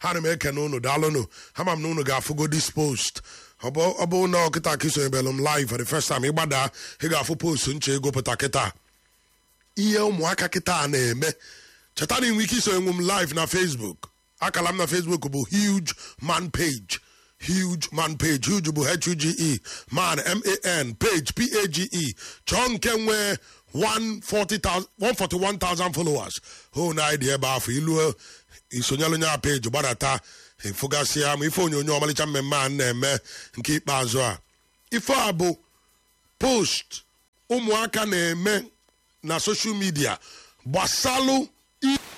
ha na m ekene unu daalụnụ ha ma m na unu ga-afụgo this post ọ bụ ọ bụ na ọkịta ka isonyebelụ m live for the first time ịgbada ị ga-afụ post nche ego pụta kịta ihe ụmụaka kịta a na-eme cheta na inwe ike isonye nwe m live na facebook akala m na facebook bụ huge man page huge man page huge bụ h-u-g-e man m-a-n page p-a-g-e chọọ nke nwee 140,000 141,000 followers hụ na anyị dị ebe afọ ilu isonyelu nya page gbadata ịfụgasịa ma ife onyonyo ọmalịcha mmemme a na-eme nke ikpeazụ a ife a bụ post ụmụaka na-eme na soshal midia gbasalụ i-